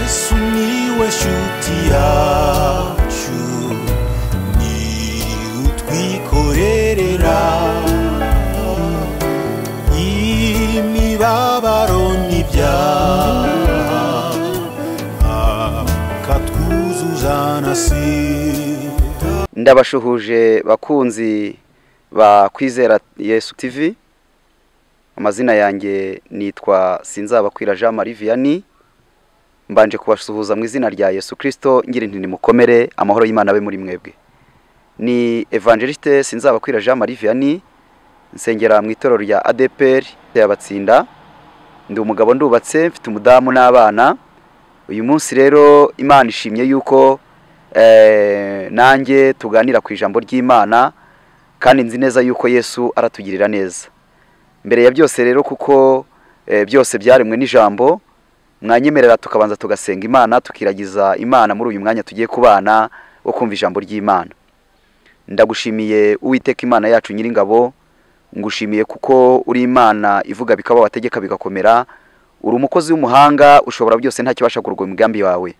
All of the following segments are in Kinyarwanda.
sumiłeś utiaciu ni utwikorerera imibabaro n'ibyaha akatwuzuza na sida ndabashuhuje bakunzi ba kwizera yesu tv amazina yanjye nitwa sinzabakwira jean marie vianney mbanje kubasuhuza mu izina rya yesu kirisito ngira inti mukomere amahoro y'imana abe muri mwebwe ni evangeliste sinzabakwira jean marie vianney nsengera mu itorero rya adepr yabatsinda ndi umugabo ndubatse mfite umudamu n'abana uyu munsi rero imana ishimye yuko eh, nanjye tuganira ku ijambo ry'imana kandi nzi neza yuko yesu aratugirira neza mbere ya byose rero kuko eh, byose byaremwe n'ijambo mwanyemerera tukabanza tugasenga imana tukiragiza imana muri uyu mwanya tugiye kubana wo kumva ijambo ry'imana ndagushimiye uwiteka imana yacu nyiringabo ngushimiye kuko uri imana ivuga bikaba wategeka bigakomera uri umukozi w'umuhanga ushobora byose nta kibasha kurugwa imigambi yawe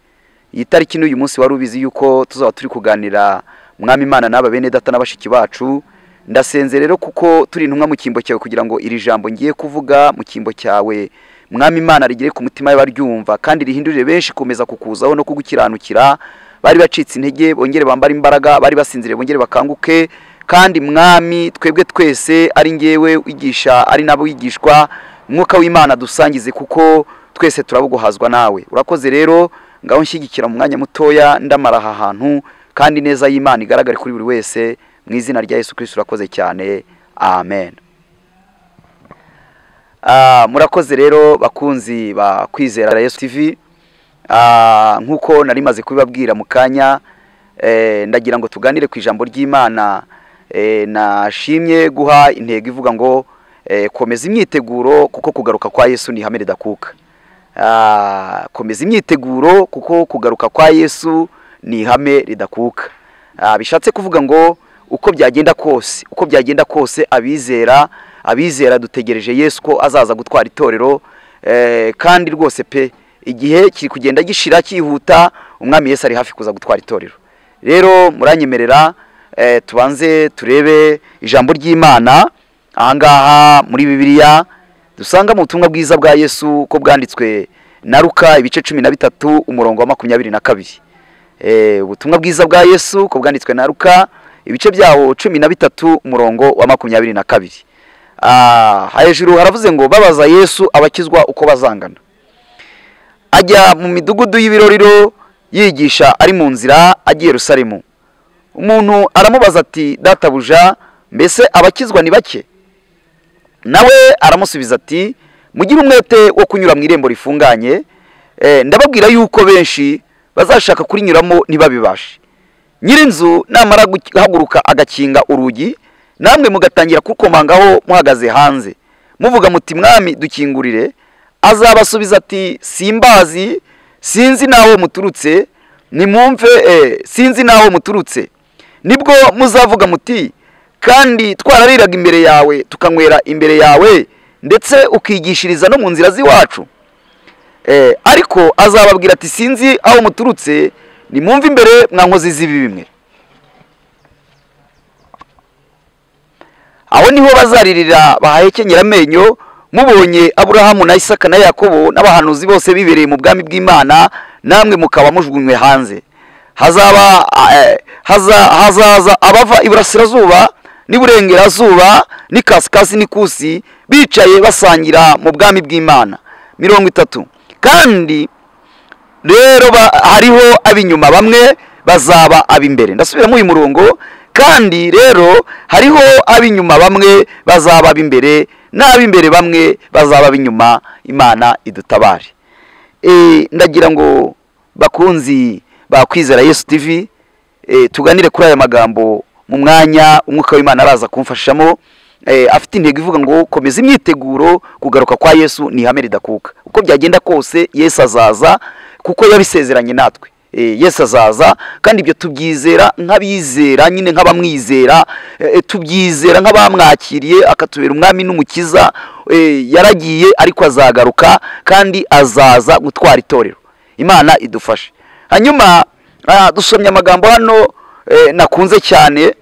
iyi tariki n'uyu munsi wari ubizi yuko tuzaba turi kuganira mwami imana n'aba bene data na bashiki bacu ndasenze rero kuko turi intumwa mu cyimbo cyawe kugira ngo iri jambo ngiye kuvuga mu cyimbo cyawe mwami imana rigere ku mutima y'abaryumva kandi rihindurire benshi kumeza kukuzaho no kugukiranukira bari bacitse intege bongere bambare imbaraga bari basinziriye bongere bakanguke kandi mwami twebwe twese ari ngewe wigisha ari nabo wigishwa mwuka w'imana dusangize kuko twese turabuguhazwa nawe urakoze rero ngaho nshyigikira mu mwanya mutoya ndamara aha hantu kandi neza y'imana igaragare kuri buri wese mu izina rya yesu kirisito urakoze cyane amen Ah, murakoze rero bakunzi ba kwizera yesu tv Ah, nk'uko nari maze kubibabwira mu kanya eh, ndagira ngo tuganire ku ijambo ry'imana eh, nashimye guha intego ivuga ngo eh, komeza imyiteguro kuko kugaruka kwa yesu ni ihame ridakuka Ah, komeza imyiteguro kuko kugaruka kwa yesu ni ihame ridakuka Ah, bishatse kuvuga ngo uko byagenda kose uko byagenda kose abizera abizera dutegereje yesu ko azaza gutwara itorero eh, kandi rwose pe igihe kiri kugenda gishira cyihuta umwami yesu ari hafi kuza gutwara itorero rero muranyemerera eh, tubanze turebe ijambo ry'imana ahangaha muri bibiliya dusangamo ubutumwa bwiza bwa yesu ko bwanditswe na luka ibice cumi na bitatu umurongo wa makumyabiri na kabiri Eh, ubutumwa bwiza bwa yesu ko bwanditswe na luka ibice byawo cumi na bitatu umurongo wa makumyabiri na kabiri Ah, hejuru haravuze ngo babaza yesu abakizwa uko bazangana ajya mu midugudu y'ibiroriro yigisha ari mu nzira agiye rusaremu umuntu aramubaza ati databuja mbese abakizwa ni bake nawe aramusubiza ati mugire umwete wo kunyura mu irembo rifunganye Eh, ndababwira yuko benshi bazashaka kurinyuramo ntibabibashe nyirinzu namara guhaguruka agakinga urugi namwe mugatangira kurukomangaho muhagaze hanze muvuga muti mwami dukingurire azabasubiza ati simbazi sinzi n'aho muturutse nimwumve eh, sinzi n'aho muturutse nibwo muzavuga muti kandi twarariraga imbere yawe tukanywera imbere yawe ndetse ukigishiriza no mu nzira z'iwacu Eh, ariko azababwira ati sinzi aho muturutse nimwumve imbere mwa nkozi z'ibi bimwe aho niho bazaririra bahahekenyera amenyo mubonye aburahamu na isaka na yakobo n'abahanuzi bose bibereye mu bwami bw'imana namwe mukaba mujugunywe hanze hazaba eh, haza- hazaza abava iburasirazuba n'iburengerazuba n'ikasikasi n'ikusi bicaye basangira mu bwami bw'imana mirongo itatu kandi rero ba- hariho ab'inyuma bamwe bazaba ab'imbere ndasubiramo uyu murongo kandi rero hariho ab'inyuma bamwe bazaba ab'imbere n'ab'imbere bamwe bazaba ab'inyuma imana idutabare Eh, ndagira ngo bakunzi ba kwizera yesu tv eh, tuganire kuri aya magambo mu mwanya umwuka w'imana araza kumfashamo eh, afite intego ivuga ngo komeza imyiteguro kugaruka kwa yesu ni ihame ridakuka uko byagenda kose yesu azaza kuko yabisezeranye natwe Eh, yesu azaza kandi ibyo tubyizera nk'abizera nyine nk'abamwizera eh, tubyizera nk'abamwakiriye akatubera umwami n'umukiza Eh, yaragiye ariko azagaruka kandi azaza gutwara itorero imana idufashe hanyuma ah, dusomye amagambo hano eh, nakunze cyane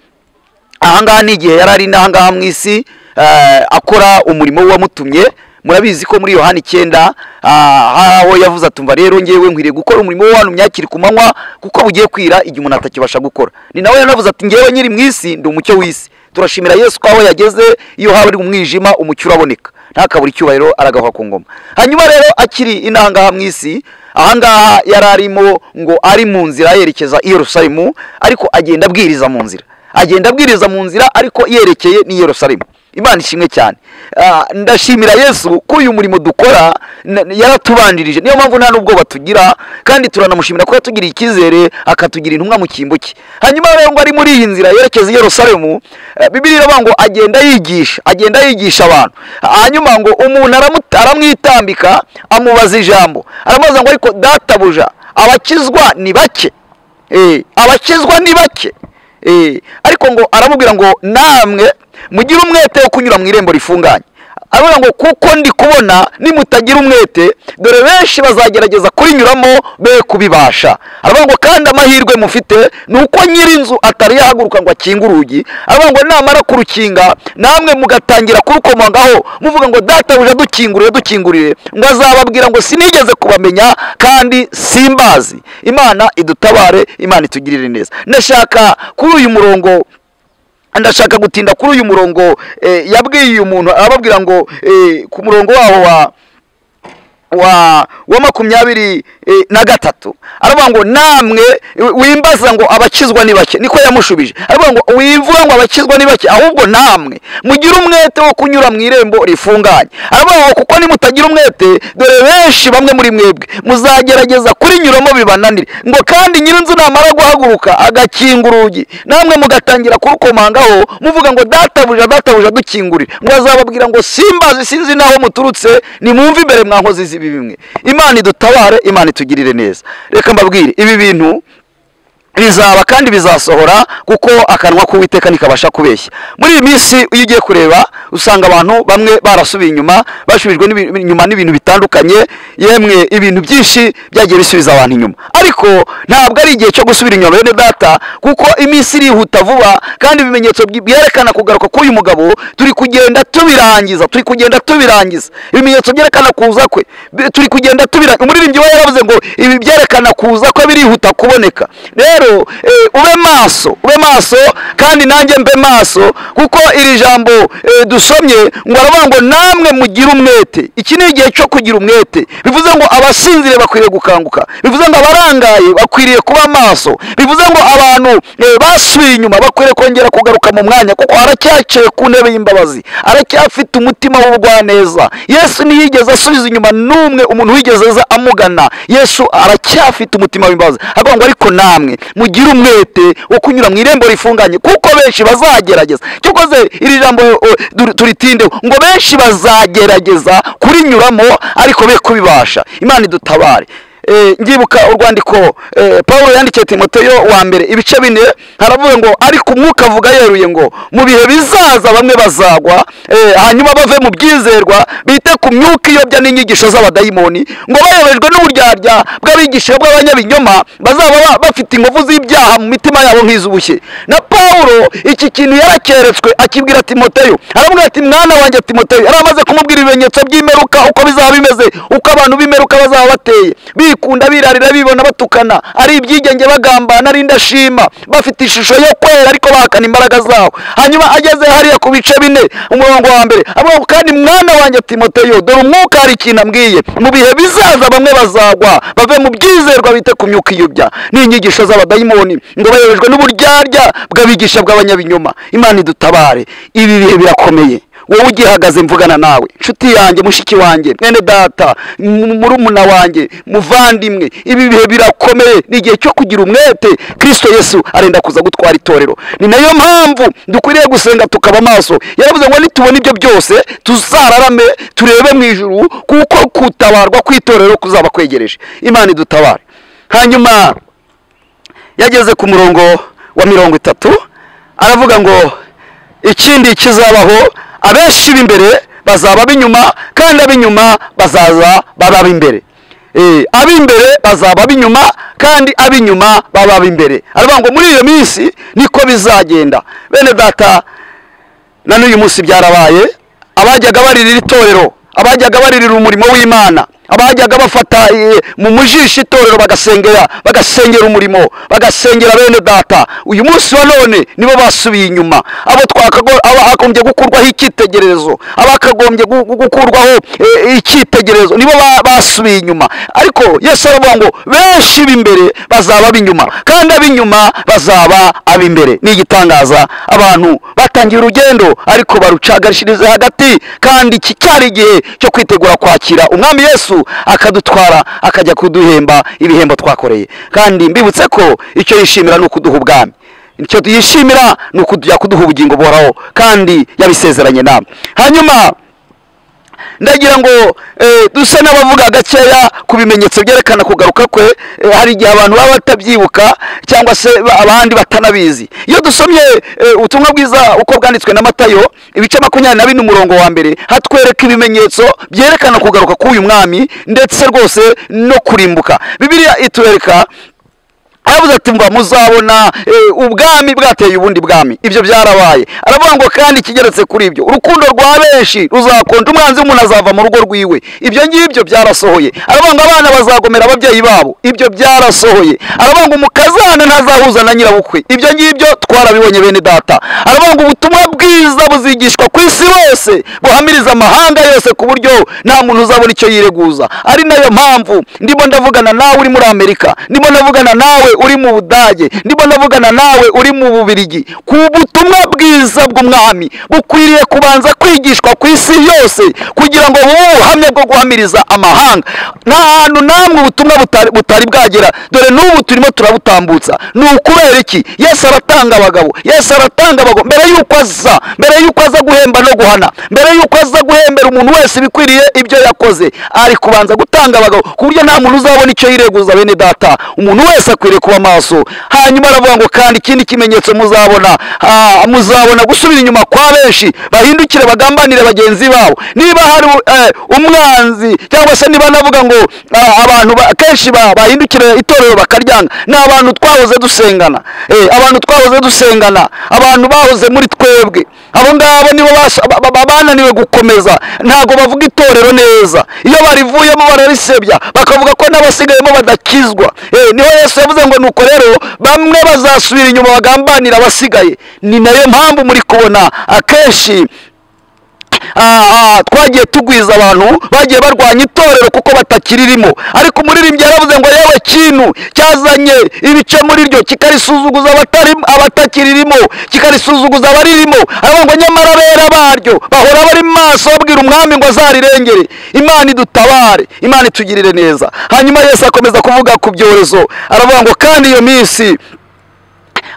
ahangaha ni igihe yari ari n'ahangaha mu isi eh, akora umurimo w'uwamutumye murabizi ko muri yohani icyenda ah, aho yavuze atumva rero ngewe nkwiriye gukora umurimo w'abantu myakiri ku manywa kuko bugiye kwira igihe umuntu atakibasha gukora ni nawe yanavuze ati ngewe nyiri mu isi ndi umucyo w'isi turashimira yesu ko aho yageze iyo haba ari umwijima umucyo uraboneka ntakabura icyubahiro aragahwa ku ngoma hanyuma rero akiri inangaha mu isi ahangaha yari arimo ngo ari mu nzira yerekeza i yerusalemu ariko agenda abwiriza mu nzira agenda abwiriza mu nzira ariko yerekeye n'i yerusalemu imana ishimwe cyane Ah, ndashimira yesu ko uyu murimo dukora na- yaratubanjirije niyo mpamvu nta n'ubwoba tugira kandi turanamushimira ko yatugiriye icyizere akatugira intumwa mu cyimbo cye hanyuma rero ngo ari muri iyi nzira yerekeza i yerusalemu eh, bibiri iravuga ngo agenda yigisha agenda yigisha abantu hanyuma ngo umuntu aramu- aramwitambika amubaza ijambo aramubaza ngo ariko databuja abakizwa ni bake Eh, abakizwa ni bake Eh, ariko ngo aramubwira ngo namwe mugire umwete wo kunyura mu irembo rifunganye aravuga ngo kuko ndi kubona nimutagira umwete dore benshi bazagerageza kurinyuramo be kubibasha aravuga ngo kandi amahirwe mufite ni uko nyir'inzu atari yahaguruka ngo akinge urugi aravuga ngo namara kurukinga namwe mugatangira kurukomangaho muvuga ngo databuja dukingurire dukingurire ngo azababwira ngo sinigeze kubamenya kandi simbazi imana idutabare imana itugirire neza ndashaka kuri uyu murongo ndashaka gutinda kuri uyu murongo eh, yabwiye uyu muntu ababwira ngo eh, ku murongo waho wa wa wa makumyabiri eh, na gatatu aravuga ngo namwe wimbaza ngo abakizwa ni bake niko yamushubije aravuga ngo wimvura ngo abakizwa ni bake ahubwo namwe mugire umwete wo kunyura mu irembo rifunganye aravuga ngo kuko nimutagira umwete dore benshi bamwe muri mwebwe muzagerageza kurinyuramo bibananire ngo kandi nyirinzu namara guhaguruka agakinga urugi namwe mugatangira kurukomangaho muvuga ngo databuja databuja dukingurire ngo azababwira ngo simbazi sinzi naho muturutse nimwumve imbere mwankozi z'ibi bimwe imana idutabare imana itugirire neza reka mbabwire ibi bintu bizaba kandi bizasohora kuko akanwa k'uwiteka ntikabasha kubeshya muri iyi minsi iyo ugiye kureba usanga abantu bamwe barasubiye inyuma basubijwe n'ibi- inyuma n'ibintu bitandukanye yemwe ibintu byinshi byagiye bisubiza abantu inyuma ariko ntabwo ari igihe cyo gusubira inyuma bene data kuko iminsi irihuta vuba kandi ibimenyetso byi- byerekana kugaruka k'uyu mugabo turi kugenda tubirangiza turi kugenda tubirangiza ibimenyetso byerekana kuza kwe bi- turi kugenda tubirangiza umuririmbyi we yaravuze ngo ibi byerekana kuza kwe birihuta kuboneka rero eh, ube maso ube maso kandi nanjye mbe maso kuko iri jambo eh, dusomye ngo aravuga ngo namwe mugire umwete iki ni igihe cyo kugira umwete bivuze ngo abasinzire bakwiriye gukanguka bivuze ngo abarangaye bakwiriye kuba maso bivuze ngo abantu eh, basubiye inyuma bakwiriye kongera kugaruka mu mwanya kuko aracyaciye ku ntebe y'imbabazi aracyafite umutima w'ubugwaneza yesu ntiyigeze asubiza inyuma n'umwe umuntu wigeze aza amugana yesu aracyafite umutima w'imbabazi aravuga ngo ariko namwe mugire umwete wo kunyura mu irembo rifunganye kuko benshi bazagerageza cyakoze iri jambo o, dur- turitindeho ngo benshi bazagerageza kurinyuramo ariko be kubibasha imana idutabare Eh, ngibuka urwandiko eh, paul yandikiye timoteyo wa mbere ibice bine haravuga ngo ariko umwuka avuga yeruye ngo mu bihe bizaza bamwe bazagwa eh, hanyuma bave mu byizerwa bite ku myuka iyobya n'inyigisho z'abadayimoni ngo bayobejwe n'uburyarya bw'abigisha bw'abanyabinyoma bazaba ba- bafite inkovu z'ibyaha mu mitima yabo nk'iz'ubushye na pawulo iki kintu yarakeretswe akibwira timoteyo aravuga ati mwana wanjye timoteyo yari amaze kumubwira ibimenyetso by'imeruka uko bizaba bimeze uko abantu b'imeruka bazaba bateye bikunda birarira bibona batukana ari ibyigenge bagambana ari indashima bafite ishusho yo kwera ariko bahakana imbaraga zabo hanyuma ageze hariya ku bice bine umurongo wa mbere avuga ngo kandi mwana wanjye timoteyo dore umwuka hari ikintu ambwiye mu bihe bizaza bamwe bazagwa bave mu byizerwa bite ku myuka iyobya n'inyigisho z'abadayimoni ngo bayobejwe n'uburyarya bw'abigisha bw'abanyabinyoma imana idutabare ibi bihe birakomeye wowe ugihagaze mvugana nawe inshuti yanjye mushiki wanjye mwene data m- murumuna wanjye muvandimwe ibi bihe birakomeye ni igihe cyo kugira umwete kirisito yesu arenda kuza gutwara itorero ni nayo mpamvu dukwiriye gusenga tukaba maso yaravuze ngo nitubona ibyo byose tuzararame turebe mu ijuru kuko gutabarwa kw'itorero kuzaba kwegereje imana idutabare hanyuma yageze ku murongo wa mirongo itatu aravuga ngo ikindi kizabaho abenshi b'imbere bazaba ab'inyuma kandi ab'inyuma bazaza babe ab'imbere Eh, ab'imbere bazaba ab'inyuma kandi ab'inyuma baba ab'imbere aravuga ngo muri iyo minsi niko bizagenda bene data na n'uyu munsi byarabaye abajyaga baririra itorero abajyaga baririra umurimo w'imana abajyaga bafata eh, mu mujisho itorero bagasengera bagasengera umurimo bagasengera bene data uyu munsi wa none nibo basubiye inyuma abo twakago- abo hagombye gukurwaho icyitegererezo abakagombye gu- gu- gukurwaho eh, icyitegererezo nibo ba- basubiye inyuma ariko yesu aravuga ngo benshi b'imbere bazaba ab'inyuma kandi ab'inyuma bazaba ab'imbere ni igitangaza abantu batangiye urugendo ariko barucagarishiriza hagati kandi iki cyari igihe cyo kwitegura kwakira umwami yesu akadutwara akajya kuduhemba ibihembo twakoreye kandi mbibutse ko icyo yishimira ni ukuduha ubwami icyo yishimira ni ukujya kuduha ubugingo buhoraho kandi yabisezeranye nawe hanyuma ndagira ngo eh, dusa n'abavuga gakeya ku bimenyetso byerekana kugaruka kwe eh, hari igihe abantu baba batabyibuka cyangwa se ba- abandi batanabizi iyo dusomye eh, ubutumwa bwiza uko bwanditswe na matayo ibice makumyabiri na bine umurongo wa mbere hatwereka ibimenyetso byerekana kugaruka k'uyu mwami ndetse rwose no kurimbuka bibiliya itwereka aravuze ati mba muzabona eh, ubwami bwateye ubundi bwami ibyo byarabaye aravuga ngo kandi ikigeretse kuri ibyo urukundo rwa benshi ruzakonja umwanzi w'umuntu azava mu rugo rwiwe ibyo ngibyo byarasohoye aravuga ngo abana bazagomera ababyeyi babo ibyo byarasohoye aravuga ngo umukazana ntazahuza na nyirabukwe ibyo ngibyo twarabibonye bene data aravuga ngo ubutumwa bwiza buzigishwa ku isi hose buhamiriza amahanga yose ku buryo nta muntu uzabona icyo yireguza ari nayo mpamvu ndimo ndavugana nawe uri muri amerika ndimo ndavugana nawe uri mu budage ndimo ndavugana nawe uri mu bubirigi ku butumwa bwiza bw'umwami bukwiriye kubanza kwigishwa ku isi yose kugira ngo bube ubuhamya bwo guhamiriza amahanga nta hantu namwe ubutumwa butari- butari bwagera dore n'ubu turimo turabutambutsa ni ukubera iki yesu aratanga abagabo yesu aratanga abagabo mbere yuko aza mbere yuko aza guhemba no guhana mbere yuko aza guhembera umuntu wese ibikwiriye ibyo yakoze ari kubanza gutanga abagabo ku buryo nta muntu uzabona icyo yireguza bene data umuntu wese akwiriye kuba maso hanyuma aravuga ngo kandi ikindi kimenyetso muzabona ah, muzabona gusubira inyuma kwa benshi bahindukire bagambanire bagenzi babo niba hari eh, umwanzi cyangwa se niba navuga ngo ah, abantu ba- kenshi ba- bahindukire itorero bakaryanga ni abantu twahoze dusengana Eh, abantu twahoze dusengana abantu bahoze muri twebwe abo ngabo nibo basa- ba- ba- bananiwe gukomeza ntabwo bavuga itorero neza iyo barivuyemo bararisebya bakavuga ko n'abasigayemo badakizwa Eh, niho yesu yavuze ngo nuko rero bamwe bazasubira inyuma bagambanira abasigaye ni nayo mpamvu muri kubona akenshi ah, ah, twagiye tugwiza abantu bagiye barwanya itorero kuko batakiririmo ariko umuririmbyi yaravuze ngo yewe kintu cyazanye ibice muri ryo kikarisuzuguza abatarimo- abatakiririmo kikarisuzuguza abaririmo aravuga ngo nyamara abera baryo bahora bari maso babwira umwami ngo azarirengere imana idutabare imana itugirire neza hanyuma yesu akomeza kuvuga ku byorezo aravuga ngo kandi iyo minsi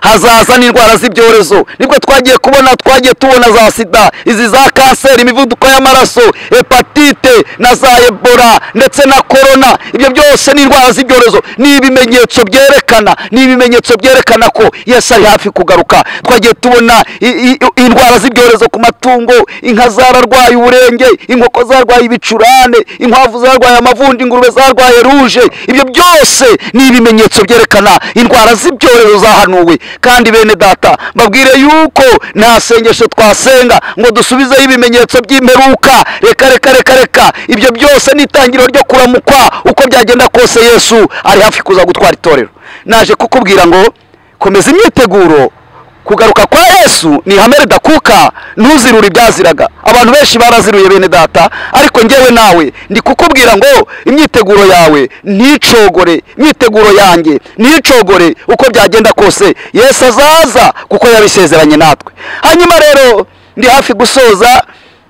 hazaza n'indwara z'ibyorezo nibwo twagiye kubona twagiye tubona za sida izi za kanseri imivuduko y'amaraso hepatite na za ebola ndetse na korona ibyo byose ni indwara z'ibyorezo ni ibimenyetso byerekana ni ibimenyetso byerekana ko yesu ari hafi kugaruka twagiye tubona i- i- i- indwara z'ibyorezo ku matungo inka zararwaye uburenge inkoko zarwaye ibicurane inkwavu zarwaye amavundi ingurube zarwaye ruje ibyo byose ni ibimenyetso byerekana indwara z'ibyorezo zahanuwe kandi bene data mbabwire yuko nta sengesho twasenga ngo dusubizeho ibimenyetso by'imperuka reka reka reka reka ibyo byose ni itangiriro ryo kuramukwa uko byagenda kose yesu ari hafi kuza gutwara itorero naje kukubwira ngo komeza imyiteguro kugaruka kwa yesu ni ihame ridakuka ntuzirure ibyaziraga abantu benshi baraziruye bene data ariko ngewe nawe ndi kukubwira ngo imyiteguro yawe nticogore imyiteguro yanjye nticogore uko byagenda kose yesu azaza kuko yabisezeranye natwe hanyuma rero ndi hafi gusoza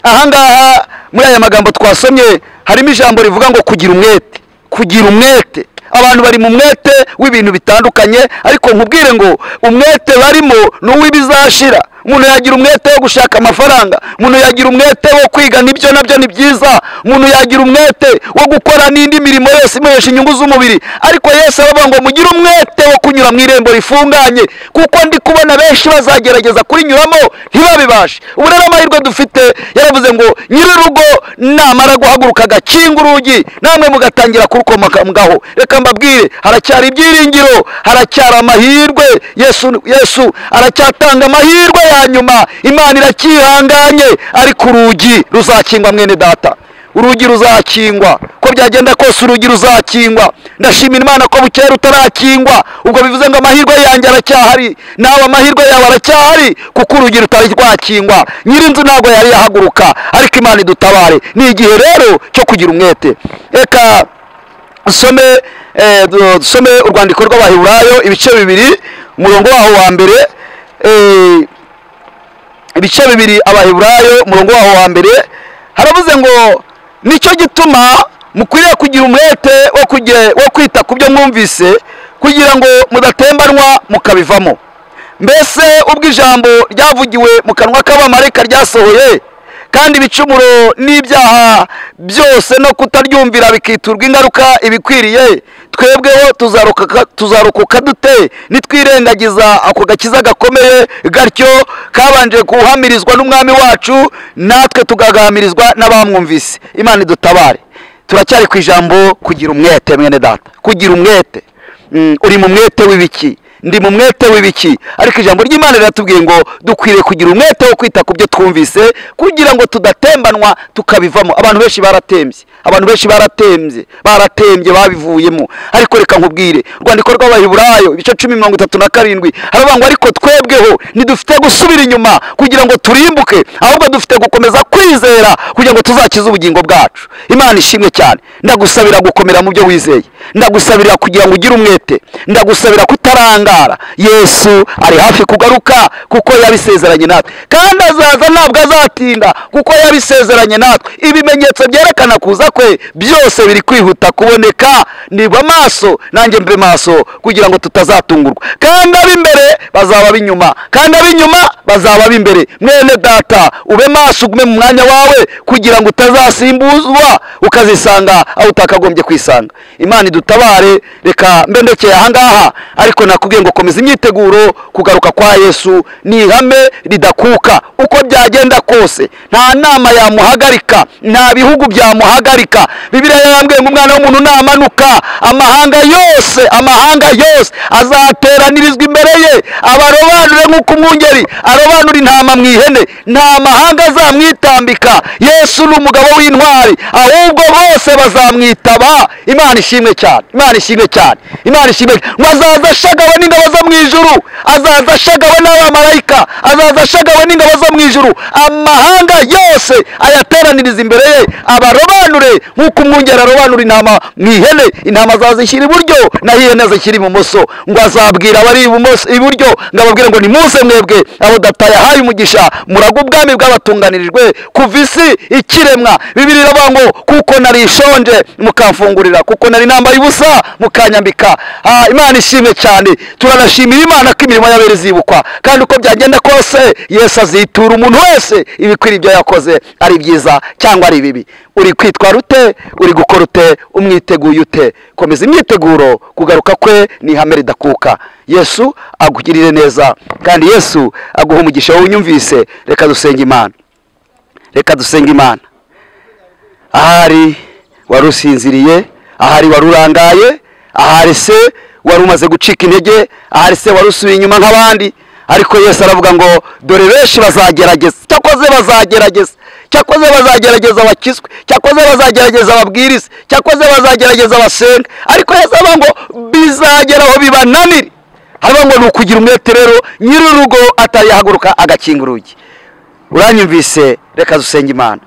ahangaha muri aya magambo twasomye harimo ijambo rivuga ngo kugira umwete kugira umwete abantu bari mu mwete w'ibintu bitandukanye ariko nkubwire ngo umwete barimo ni uw'ibizashira umuntu yagira umwete wo gushaka amafaranga umuntu yagira umwete wo kwiga nibyo nabyo ni byiza umuntu yagira umwete wo gukora n'indi mirimo yose imuhesha inyungu z'umubiri ariko yesu aravuga ngo mugire umwete wo kunyura mu irembo rifunganye kuko ndi kubona benshi bazagerageza kurinyuramo ntibabibashe ubu rero amahirwe dufite yaravuze ngo nyir'urugo namara guhaguruka agakinga urugi namwe mugatangira kurukomaka ngaho reka mbabwire haracyari ibyiringiro haracyari amahirwe yesu yesu aracyatanga amahirwe ya nyuma imana iracyihanganye ariko urugi ruzakingwa mwene data urugi ruzakingwa uko byagenda kose urugi ruzakingwa ndashimira imana ko bukera rutarakingwa ubwo bivuze ngo amahirwe yanjye aracyahari nawe amahirwe yawe aracyahari kuko urugi rutari rwakingwa nyir'inzu ntabwo yari yahaguruka ariko imana idutabare ni igihe rero cyo kugira umwete reka dusome eh, du- dusome urwandiko rw'abaheburayo ibice bibiri umurongo waho wa mbere eh, ibice bibiri abaheburayo umurongo waho wa mbere haravuze ngo nicyo gituma mukwiriye kugira umwete wo kuge- wo kwita ku byo mwumvise kugira ngo mudatembanwa mukabivamo mbese ubwo ijambo ryavugiwe mu kanwa k'abamarayika ryasohoye kandi ibicumuro n'ibyaha byose no kutaryumvira bikiturwa ingaruka ibikwiriye twebweho tuzarokoka- tuzarokoka dute nitwirengagiza ako gakiza gakomeye gatyo kabanje guhamirizwa n'umwami wacu natwe tugagahamirizwa n'abamwumvise imana idutabare turacyari ku ijambo kugira umwete mwene data kugira umwete Mm, uri mu mwete w'ibiki ndi mu mwete w'ibiki ariko ijambo ry'imana riratubwiye ngo dukwiriye kugira umwete wo kwita ku byo twumvise kugira ngo tudatembanwa tukabivamo abantu benshi baratembye abantu benshi baratembye baratembye babivuyemo ariko reka nkubwire urwandiko rw'abaheburayo ibice cumi mirongo itatu na karindwi haravuga ngo ariko twebweho ntidufite gusubira inyuma kugira ngo turimbuke ahubwo dufite gukomeza kwizera kugira ngo tuzakize ubugingo bwacu imana ishimwe cyane ndagusabira gukomera mu byo wizeye ndagusabira kugira ngo ugire umwete ndagusabira kutarangara yesu ari hafi kugaruka kuko yabisezeranye natwe kandi azaza ntabwo azatinda kuko yabisezeranye natwe ibimenyetso byerekana kuza kwe byose biri kwihuta kuboneka niba maso nanjye mbe maso kugira ngo tutazatungurwa kandi ab'imbere bazaba ab'inyuma kandi ab'inyuma bazaba ab'imbere mwene data ube maso ugume mu mwanya wawe kugira ngo utazasimbuzwa ukazisanga aho utakagombye kwisanga imana idutabare reka mbe ndekeye ahangaha ariko nakubwiye ngo komeza imyiteguro kugaruka kwa yesu ni ihame ridakuka uko byagenda kose nta nama yamuhagarika nta bihugu byamuhagarika bibiliya yarambwiye ngo umwana w'umuntu namanuka amahanga yose amahanga yose azateranirizwa imbere ye abarobanure nk'uko umwungeri arobanura intama mu ihene nta mahanga azamwitambika yesu ni umugabo w'intwari ahubwo bose bazamwitaba imana ishimwe cyane imana ishimwe cyane imana ishimwe ngo azaza ashagawe n'ingabo zo mu ijuru azaza ashagawe n'abamarayika azaza ashagawe n'ingabo zo mu ijuru amahanga yose ayateraniriza imbere ye abarobanure nk'uko umwungeri arobanura intama mu ihene intama azazishyira iburyo naho ihene zishyira ibumoso ngo azabwira abari ibumoso iburyo ngo ababwire ngo nimuze mwebwe abo data yahaye umugisha muraga ubwami bw'abatunganirijwe kuva isi ikiremwa bibiri iravuga ngo kuko nari ishonje mukamfungurira kuko nari nambaye ubusa mukanyambika Ah, imana ishimwe cyane turanashimira imana ko imirimo y'abera izibukwa kandi uko byagenda kose yesu azitura umuntu wese ibikwira ibyo yakoze ari byiza cyangwa ari bibi uri kwitwara ute uri gukora ute umwiteguye ute komeza imyiteguro kugaruka kwe ni ihame ridakuka yesu agugirire neza kandi yesu aguha umugisha wowe unyumvise reka dusenga imana reka dusenga imana ahari wari usinziriye ahari wari urangaye ahari se wari umaze gucika intege ahari se wari usubiye inyuma nk'abandi ariko yesu aravuga ngo dore benshi bazagerageza cyakoze bazagerageza cyakoze bazagerageza bakizwe cyakoze bazagerageza babwirize cyakoze bazagerageza basenga ariko yesu aravuga ngo bizageraho bibananire haravuga ngo ni ukugira umwete rero nyir'urugo atari yahaguruka agakinga urugi uranyumvise reka dusenge imana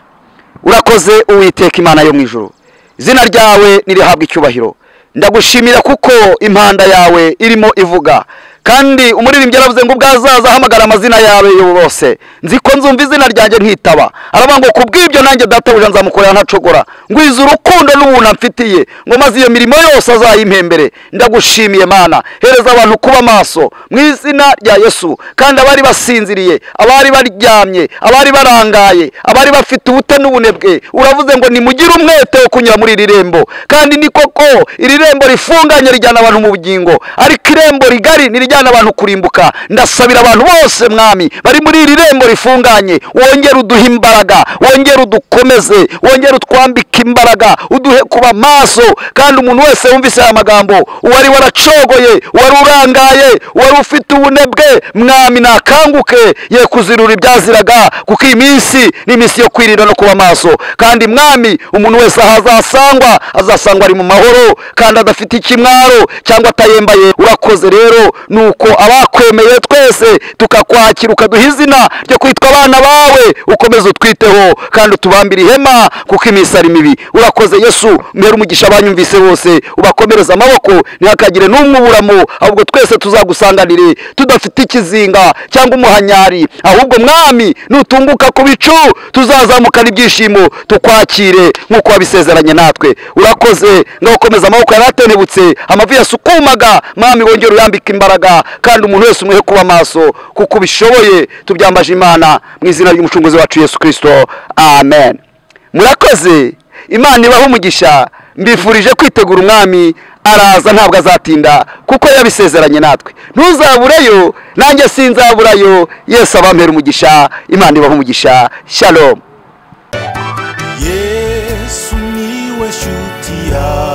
urakoze uwiteka imana yo mu ijuru izina ryawe nirihabwa icyubahiro ndagushimira kuko impanda yawe irimo ivuga kandi umuririmbyi yaravuze ngo ubwazaza ahamagara amazina yawe bose nzi ko nzumva izina ryanjye nkitaba aravuga ngo ku bw'ibyo nanjye databuja nzamukorera ntacogora ngwiza urukundo n'ubuntu amfitiye ngo maze iyo mirimo yose azayimpembere ndagushimiye mana hereza abantu kuba maso mu izina rya yesu kandi abari basinziriye abari baryamye abari barangaye abari bafite ubute n'ubunebwe uravuze ngo nimugire umwete wo kunyura muri iri rembo kandi ni koko iri rembo rifunganye rijyana abantu mu bugingo ariko irembo rigari nirijyana abantu kurimbuka ndasabira abantu bose mwami bari muri iri rembo rifunganye wongere uduhe imbaraga wongere udukomeze wongere utwambike imbaraga uduhe kuba maso kandi umuntu wese wumvise aya magambo uwari waracogoye uwari urangaye uwari ufite ubunebwe mwami nakanguke ye kuzirura ibyaziraga kuko iyi minsi ni iminsi yo kwirinda no kuba maso kandi mwami umuntu wese aho azasangwa azasangwa ari mu mahoro kandi adafite ikimwaro cyangwa atayembaye urakoze rero ni uko abakwemeye twese tukakwakira ukaduha izina ryo kwitwa abana bawe ukomeze utwiteho kandi utubambire ihema kuko iminsi ari mibi urakoze yesu mbere umugisha abanyumvise bose ubakomereze amaboko ntihakagire n'umwe uburamo ahubwo twese tuzagusanganire tudafite ikizinga cyangwa umuhanyari ahubwo mwami nutunguka ku bicu tuzazamukana ibyishimo tukwakire nk'uko wabisezeranye natwe urakoze ngakomeza amaboko yari atentebutse amavi yasukumaga mwami wongere uyambike imbaraga kandi umuntu wese umuhe kuba maso kuko ubishoboye tubyambaje imana mu izina ry'umucunguzi wacu yesu kirisito amen murakoze imana ibaho umugisha mbifurije kwitegura umwami araza ntabwo azatinda kuko yabisezeranye natwe ntuzabureyo nanjye sinzaburayo yesu abampera umugisha imana ibaho umugisha shalom yesu niwe shuti yawe